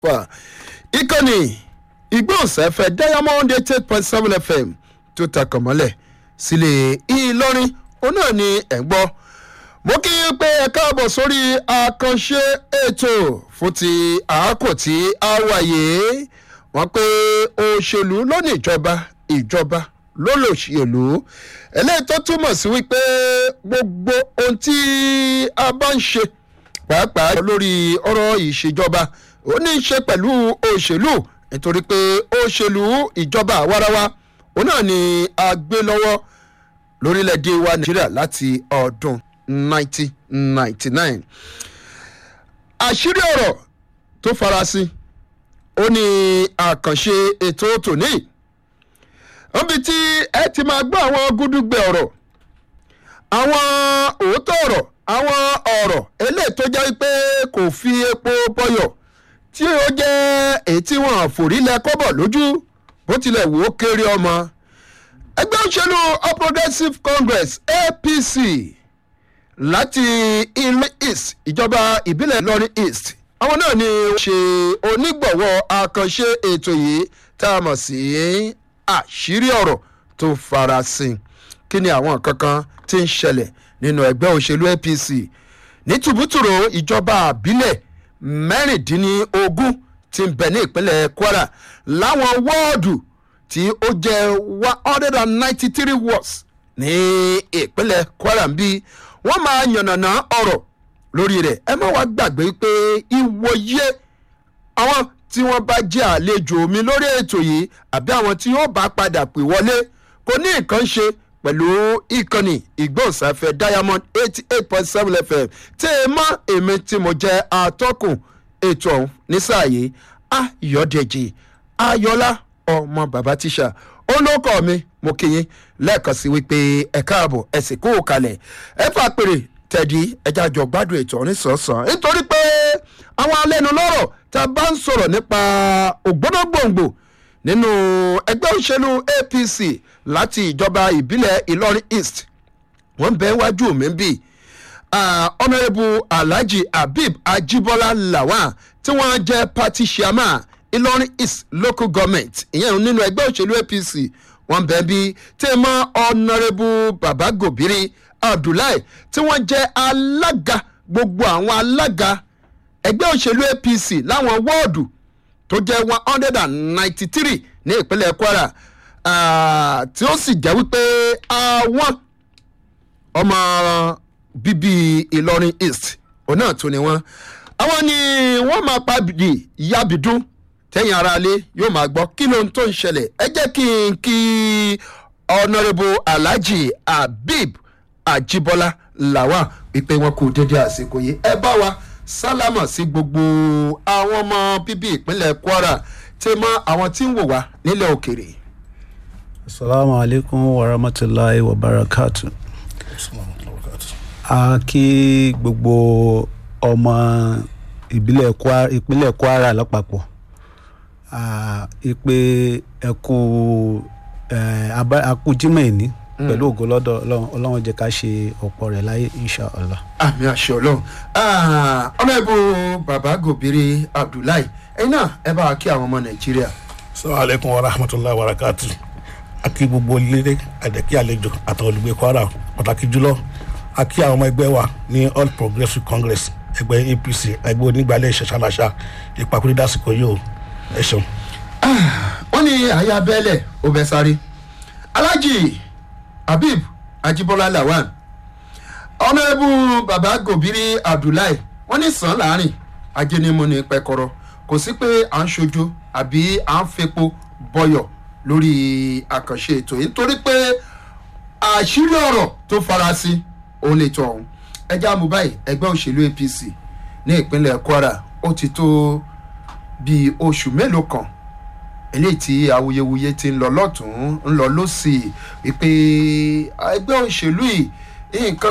wà ìkànnì ìgbóhùnsáfẹ́ diamond eight eight point seven fm tó takàn mọ́lẹ̀ sílé ìlọrin òun náà ni ẹ̀ ń gbọ́ mo kí i pé ẹ káàbọ̀ sórí àkànṣe ètò fún ti àákò tí a wáyé wọ́n pé òṣèlú ló ní ìjọba ìjọba ló lòṣèlú eléyìí tó túmọ̀ sí wípé gbogbo ohun tí a bá ń ṣe pàápàá lórí ọ̀rọ̀ ìṣèjọba ó ní í ṣe pẹ̀lú òṣèlú nítorí pé òṣèlú ìjọba àwarawa òun náà ni a gbé lọ́wọ́ lórílẹ̀‐èdè wa nàìjíríà láti ọdún 1999 àṣírí ọ̀rọ̀ tó farasin ó ní àkànṣe ètò tòní níbi tí ẹ ti máa gbọ́ àwọn gúdúgbẹ ọ̀rọ̀ àwọn òótọ́ ọ̀rọ̀ àwọn ọ̀rọ̀ eléyìí tó jẹ́ pé kò fi epo bọyọ̀ tí ó jẹ́ èyí tí wọ́n àforílẹ̀ kọ́bọ̀ lójú bó tilẹ̀ wò ó kéré ọmọ ẹgbẹ́ òṣèlú all progressives congress apc láti ilé east ìjọba ìbílẹ̀ ìlọrin east àwọn náà ni wọ́n ṣe onígbọ̀wọ́ àkànṣe ètò yìí tá a mọ̀ sí àṣírí ọ̀rọ̀ tó farasin kí ni àwọn kankan tí ń ṣẹlẹ̀ nínú ẹgbẹ́ òṣèlú apc ní tùbútùrò ìjọba àbílẹ̀ mẹ́rìndínlógún ti ń bẹ̀ ní ìpínlẹ̀ kwara láwọn wọ́ọ̀dù tí ó jẹ́ one hundred and ninety three wards ní ìpínlẹ̀ kwara ń bí wọ́n máa yànnàná ọ̀rọ̀ lórí rẹ̀ ẹ má wá gbàgbé pé ìwòye àwọn tí wọ́n bá jẹ́ àlejò mi lórí ètò yìí àbí àwọn tí yóò bá padà pè wọlé kò ní nǹkan ṣe pẹ̀lú ìkànnì ìgbóhùnsáfẹ́ diamond eighty eight point seven fm tí ẹ mọ èmi tí mo jẹ́ atọ́kùn ètò ọ̀hún nísàyè ayọ̀dẹ̀jì ayọ̀lá ọmọ bàbá tíṣà olóko mi mo kí yín lẹ́ẹ̀kan sí wípé ẹ káàbọ̀ ẹ sì kó o kalẹ̀ ẹ fà pèrè tẹ̀dí ẹja jọ gbádùn ètò ọ̀rìn sọ̀ọ̀sán nítorí pé àwọn alẹ́nulọ́rọ̀ tá a bá ń sọ̀rọ̀ nípa ògbónágbòǹgbò nínú ẹgbẹ́ òṣèlú apc láti ìjọba ìbílẹ̀ ìlọrin east wọ́n bẹ́ẹ̀ wájú mi bí honourable alhaji habib ajibola lawan tí wọ́n jẹ́ party chairman ìlọrin east local government ìyẹn nínú ẹgbẹ́ òṣèlú apc wọ́n bẹ́ẹ̀ bí tí mọ́ honourable baba gobiri abdullahi tí wọ́n jẹ́ alága gbogbo àwọn alága ẹgbẹ́ òṣèlú apc láwọn wọ́ọ̀dù tó jẹ́ one hundred and ninety three ní ìpínlẹ̀ kwara tí ó sì jẹ́ wípé àwọn ọmọ bíbí ìlọrin east òun náà tún ni wọ́n àwọn ni wọ́n máa pàdé yabidun tẹ́yìn ara lé yóò máa gbọ́ kí ló ń tó ń ṣẹlẹ̀ ẹ jẹ́ kí n kí honourable alhaji habib ajibola làwà wípé wọn kò dédé àsìkò yìí ẹ bá wa sálámà sí gbogbo àwọn ọmọ bíbí ìpínlẹ̀ kwara tí mọ àwọn tí ń wò wá nílẹ̀ òkèrè. asalaamu alaykum wa rahmatulahi wa barakatu. a kí gbogbo ọmọ ìbílẹ̀ kwara ìpínlẹ̀ kwara lápapọ̀ ìpè ẹ̀kú akújímọ̀ ìní pẹ̀lú ògo lọ́dọ̀ ọlọ́run jẹ́ ká ṣe ọ̀pọ̀ rẹ̀ láyé inshallah. àmì àṣẹ ọlọrun ọlọ́ẹ̀bù bàbá gòbìrì abdullahi ẹ̀yin náà ẹ bá wa kí àwọn ọmọ nàìjíríà. sọ́wọ́n aleykum wa rahmatulahi wa barakatu akí gbogbo lílé àdẹ́kí àlejò àtàwọn olùgbé kwara pàtàkì jùlọ akí àwọn ọmọ ẹgbẹ́ wa ní all progressives congress ẹgbẹ́ apc ẹgbẹ́ onígbàlẹ̀ ìṣẹ̀ṣàlàṣà ìpàkúrẹ́ dásìkò yìí o ẹ ṣeun. wọ́n ní àyà bẹ́ẹ̀lẹ̀ ó bẹ́ sáré alájì habib ajibola lawan ọ̀nàrẹ́bù baba gobiri abdullahi wọ́n ní sàn láàrin ajẹnimu ní pẹkọrọ kò sí pé à ń ṣojú àbí à ń fepo bọyọ̀ lórí àkànṣe ètò yìí nítorí pé àṣírí ọ̀rọ̀ tó farasin òun lè tọ̀ ọ̀hún ẹjẹ́ àmúbáyé ẹgbẹ́ òṣèlú apc ní ìpínlẹ̀ kwara ó ti tó bíi oṣù mélòó kan eléyìí tí awuyewuye ti ń lọ lọ́tún ń lọ lọ́sì wípé ẹgbẹ́ òṣèlú yìí nǹkan